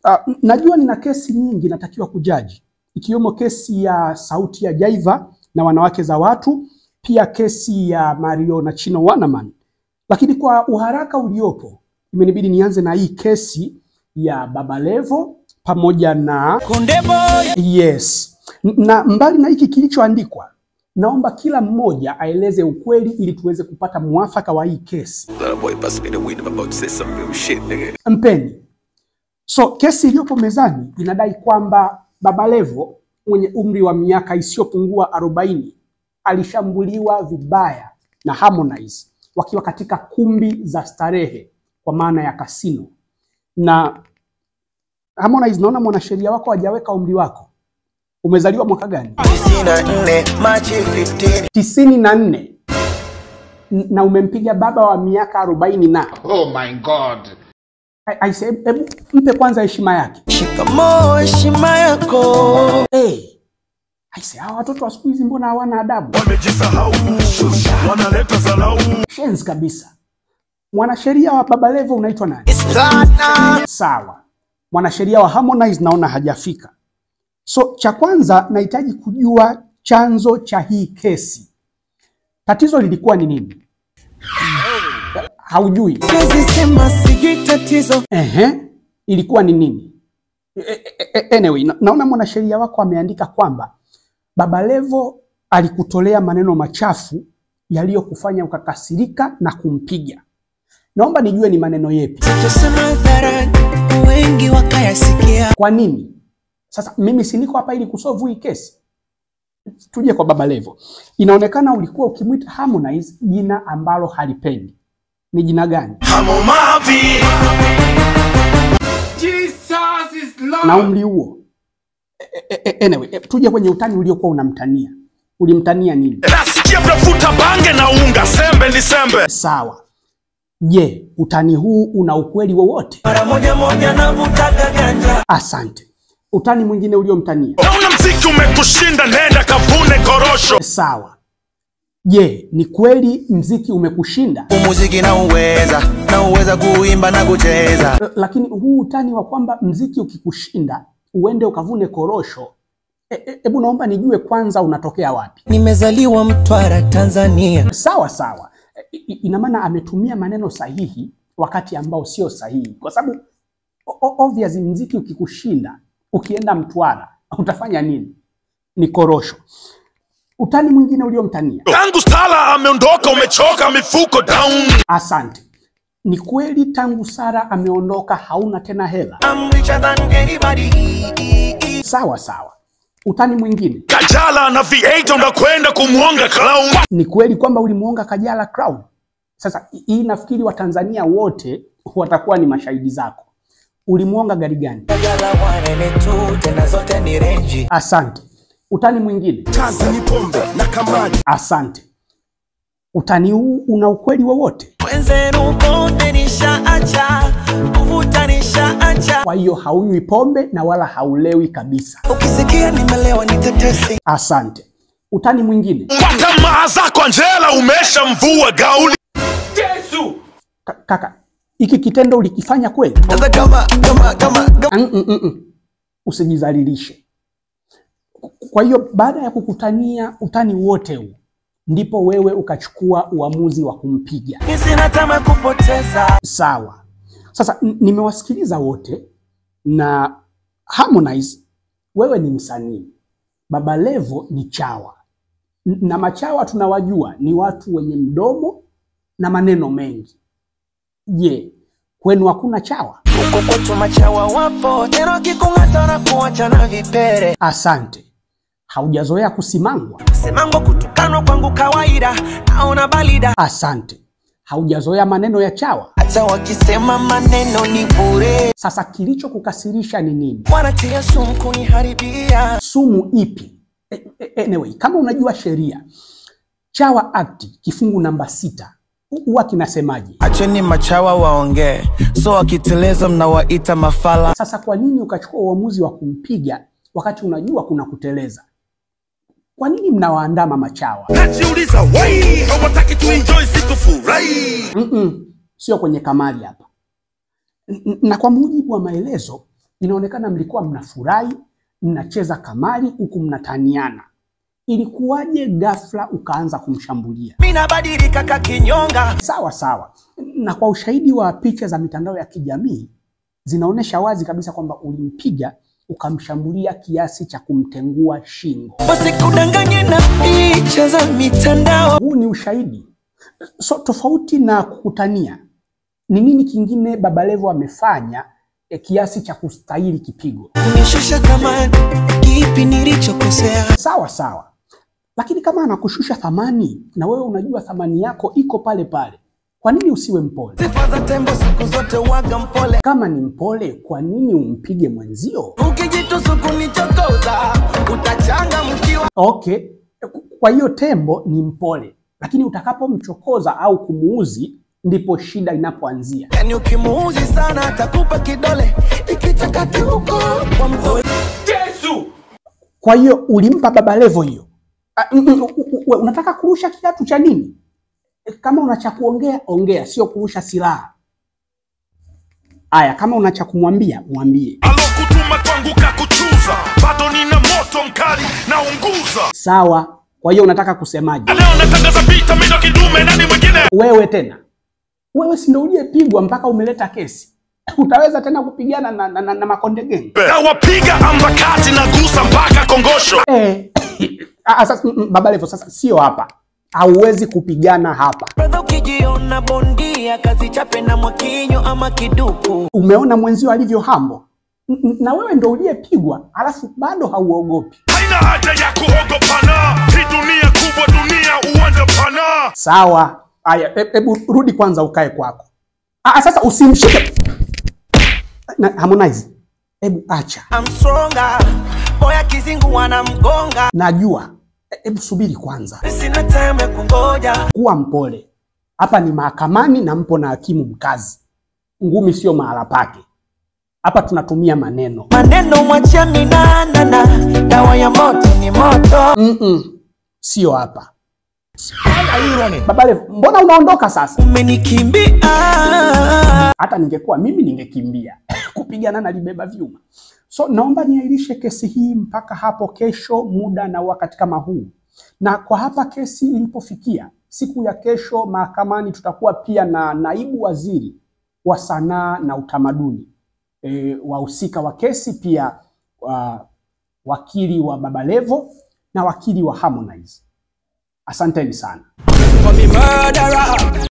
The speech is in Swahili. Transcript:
Uh, najua nina kesi nyingi natakiwa kujaji ikiwemo kesi ya Sauti ya Jaiva na Wanawake za Watu, pia kesi ya Mario na Chino Wanaman, lakini kwa uharaka uliopo imenibidi nianze na hii kesi ya Baba Levo pamoja na Konde Boy yes. N- Na mbali na hiki kilichoandikwa, naomba kila mmoja aeleze ukweli ili tuweze kupata mwafaka wa hii kesi. That boy bust me the weed. I'm about to say some real shit, nigga. Mpeni. So kesi iliyopo mezani inadai kwamba Baba Levo mwenye umri wa miaka isiyopungua 40 alishambuliwa vibaya na Harmonize wakiwa katika kumbi za starehe kwa maana ya kasino. Na Harmonize, naona mwanasheria wako hajaweka umri wako. Umezaliwa mwaka gani? 94 Machi 15 tisini na nne N- na umempiga baba wa miaka arobaini na Oh my God. I- I say, hebu mpe kwanza heshima yake. Shikamoo heshima yako Hey, aise, hawa watoto wa siku hizi mbona hawana adabu? wamejisahau wanaleta zalau Shenzi kabisa. Mwanasheria wa Baba Levo unaitwa nani? Sana Sawa. Mwanasheria wa Harmonize naona hajafika. So cha kwanza nahitaji kujua chanzo cha hii kesi. Tatizo lilikuwa ni nini? Haujui? Siwezi sema sijui tatizo Ehe, ilikuwa ni nini? E- e- e- Anyway, na- naona mwanasheria wako ameandika kwamba Baba Levo alikutolea maneno machafu yaliyokufanya ukakasirika na kumpiga. Naomba nijue ni maneno yepi. Tusema hadharani wengi wakayasikia Kwa nini? Sasa mimi si niko hapa ili kusolve hii kesi. Tuje kwa Baba Levo. Inaonekana ulikuwa ukimwita Harmonize jina ambalo halipendi. Ni jina gani? hamomavi Jesus is Lord. na umri huo. E- e- e- Anyway, e, tuje kwenye utani uliokuwa unamtania. Ulimtania nini? nasikia mnavuta bange na unga sembe ni sembe Sawa. Je, utani huu una ukweli wowote? mara moja moja navutaga ganja Asante. Utani mwingine uliomtania? naona mziki umekushinda nenda kavune korosho Sawa. Je, ni kweli mziki umekushinda? umuziki na uweza na uweza kuimba na kucheza L- Lakini huu utani wa kwamba mziki ukikushinda uende ukavune korosho, hebu e, hebu naomba nijue kwanza unatokea wapi? nimezaliwa Mtwara Tanzania Sawa sawa, I- i- ina maana ametumia maneno sahihi wakati ambao sio sahihi, kwa sababu o- o- obvious mziki ukikushinda ukienda Mtwara utafanya nini? Ni korosho. Utani mwingine uliomtania? tangu stala ameondoka umechoka mifuko down Asante. Ni kweli tangu Sara ameondoka hauna tena hela? I'm richer than anybody Sawa sawa. Utani mwingine? kajala na v8 unakwenda kumwonga clown Ni kweli kwamba ulimuonga Kajala Crown? Sasa hi- hii nafikiri Watanzania wote watakuwa ni mashahidi zako. Ulimuonga gari gani? Kajala wanene tu tena zote ni renji Asante. Utani mwingine? kazi ni pombe na kamani Asante. Utani huu una ukweli wowote? wenzenu bonde nishaacha kuvuta nishaacha Kwa hiyo haunywi pombe na wala haulewi kabisa. ukisikia nimelewa ni tetesi Asante. Utani mwingine? kwa tamaa zako Angela umesha mvua gauli Yesu. Ka- Kaka, hiki kitendo ulikifanya kweli? sasa kama kama kama kama Mm, mm, mm, mm. Usijizalilishe. Kwa hiyo baada ya kukutania utani wote huu, ndipo wewe ukachukua uamuzi wa kumpiga. mi sina tama kupoteza Sawa. Sasa n- nimewasikiliza wote na Harmonize, wewe ni msanii, Baba Levo ni chawa, N- na machawa tunawajua ni watu wenye mdomo na maneno mengi. Je, kwenu hakuna chawa? huko kwetu machawa wapo tena wakikung'ata na kuacha na vipere Asante. Haujazoea kusimangwa? semango kutukanwa kwangu kawaida naona balida Asante. Haujazoea maneno ya chawa? hata wakisema maneno ni bure Sasa kilichokukasirisha ni nini? wanatia sumu kuniharibia Sumu ipi? E, e, anyway, kama unajua sheria, Chawa Act kifungu namba sita hu- huwa kinasemaje? acheni machawa waongee so wakiteleza mnawaita mafala Sasa kwa nini ukachukua uamuzi wa kumpiga wakati unajua kuna kuteleza? Kwa nini mnawaandama machawa? najiuliza wai hawataki tuenjoy siku furahi Mm-mm, sio kwenye kamari hapa. N- n- Na kwa mujibu wa maelezo inaonekana mlikuwa mnafurahi, mnacheza kamari huku mnataniana. Ilikuwaje ghafla ukaanza kumshambulia? Mimi nabadilika kakinyonga. Sawa sawa, na kwa ushahidi wa picha za mitandao ya kijamii zinaonyesha wazi kabisa kwamba ulimpiga ukamshambulia kiasi cha kumtengua shingo. Wasikudanganye na picha za mitandao. Huu ni ushahidi. So tofauti na kukutania, ni nini kingine Baba Levo amefanya eh, kiasi cha kustahili kipigo? Unishusha thamani, kipi nilichokosea? Sawa sawa, lakini kama anakushusha thamani na wewe unajua thamani yako iko pale pale, kwa nini usiwe mpole? Sifa za tembo siku zote waga mpole. Kama ni mpole, kwa nini umpige mwenzio? Ukijitusu kunichokoza, utachanga mkiwa Okay, kwa hiyo tembo ni mpole, lakini utakapomchokoza au kumuuzi ndipo shida inapoanzia. yani, ukimuuzi sana atakupa kidole ikichakati huko kwa mto. Jesu! Kwa hiyo ulimpa Baba Levo hiyo. Ah, mm, mm, u- u- u- Unataka kurusha kiatu cha nini? E, Kama una cha kuongea ongea, sio kurusha silaha. Aya, kama una cha kumwambia mwambie. alokutuma kwangu kakuchuza bado nina moto mkali na unguza Sawa. Kwa hiyo unataka kusemaje? leo natangaza vita mido kidume nani mwingine Wewe tena, wewe si ndio uliyepigwa mpaka umeleta kesi? Utaweza tena kupigana na, na, na, na Makonde Gang? na wapiga ambakati na gusa mpaka kongosho Eh, ah, sasa mm, mm, Baba Levo, sasa sio hapa, hauwezi kupigana hapa. Brother, ukijiona bondia kazi chape na mwakinyo ama kiduku Umeona mwenzio alivyo hambo, N- n- na wewe ndo uliyepigwa, alafu bado hauogopi. haina haja ya kuogopana hii dunia kubwa dunia uwanja pana Sawa, haya, he- hebu rudi kwanza ukae kwako. Ah, sasa usimshike na Harmonize, hebu acha, I'm stronger boya kizingu wanamgonga najua. He- Hebu subiri kwanza, sina time ya kungoja kuwa mpole. Hapa ni mahakamani na mpo na hakimu mkazi, ngumi sio mahala pake. Hapa tunatumia maneno. maneno mwachia minanana dawa ya moto ni moto Mm-mm. Sio hapa. Baba Levo, mbona unaondoka sasa? umenikimbia Hata ningekuwa mimi ningekimbia kupigana na libeba vyuma. So naomba niahirishe kesi hii mpaka hapo kesho, muda na wakati kama huu. Na kwa hapa kesi ilipofikia, siku ya kesho mahakamani tutakuwa pia na naibu waziri wa sanaa na utamaduni, e, wahusika wa kesi pia wa, wakili wa Baba Levo na wakili wa Harmonize. Asanteni sana. for me murderer